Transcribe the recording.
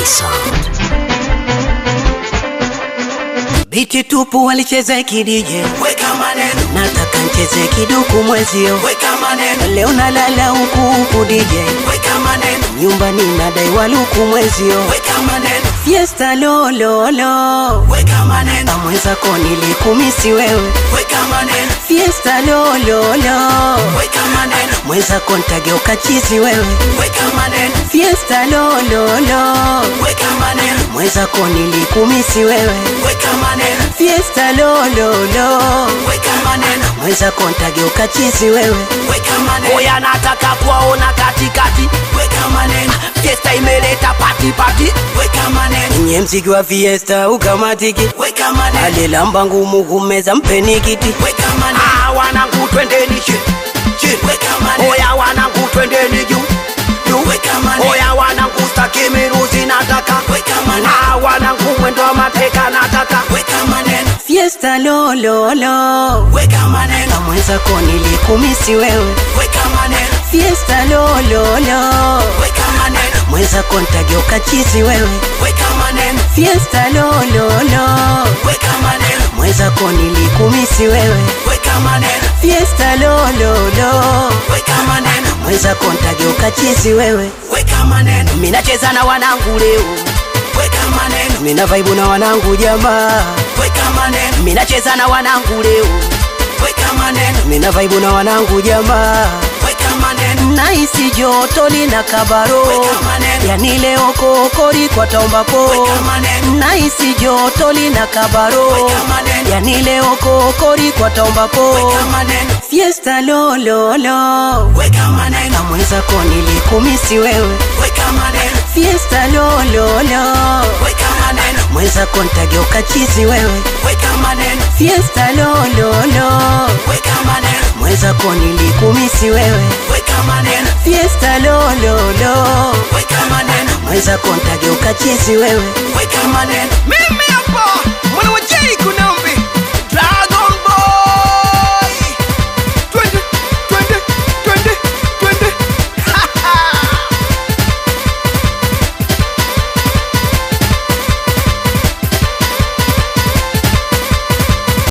Sound. Biti tupu walicheza kidije, Weka maneno, nataka ncheze kiduku mwezio. weka maneno, Leo nalala huku huku DJ, weka maneno, nyumbani nadai waluku mwezio. weka maneno, Fiesta lololo, weka maneno, amwezako nilikumisi wewe. weka maneno, Fiesta lololo, weka maneno, mwezako ntageuka chizi wewe. weka maneno, Fiesta lololo, weka maneno, mwezako nilikumisi wewe. weka maneno, Fiesta lololo, weka maneno, mwezako ntageuka chizi wewe. weka maneno, Oya nataka kuwaona katikati, weka maneno, fiesta imeleta pati pati. weka maneno, Nye mziki wa fiesta ukamatiki, weka maneno, alilamba ngumu kumeza mpeni kiti. weka maneno, Ah, wanangu twendeni chini chini, weka maneno, oya wanangu twendeni juu juu, weka maneno, oya wanangu staki miruzi nataka, weka maneno, ah, wanangu mwendo wa mateka nataka. weka maneno, Fiesta lololo, weka maneno, kamwezako nilikumisi wewe. weka maneno, Fiesta lololo, weka maneno, mwezako ntageuka chizi wewe. weka maneno, Fiesta lololo, weka maneno, mwezako nilikumisi wewe. weka maneno, Fiesta lololo, weka maneno, mwezako ntageuka chizi wewe. weka maneno, Minacheza na wanangu leo, weka maneno, Mina vaibu na wanangu jamaa, weka maneno, minacheza na wanangu leo, weka maneno, mina vaibu na wanangu jamaa. weka maneno, Naisi joto lina kabaro, Weka maneno. yani leo kokori kwa tombapo. weka maneno, Naisi joto lina kabaro, Weka maneno. yani leo kokori kwa tombapo. weka maneno, Fiesta lololo, weka maneno, kamwezako nilikumisi wewe. weka maneno, Fiesta lololo, weka maneno, mwezako ntageuka chizi wewe. weka maneno, Fiesta lololo, weka maneno, mwezako nilikumisi wewe. weka maneno, Fiesta lololo, weka maneno, mwezako ntageuka chizi wewe. weka maneno, mimi hapa mwana wa J kuna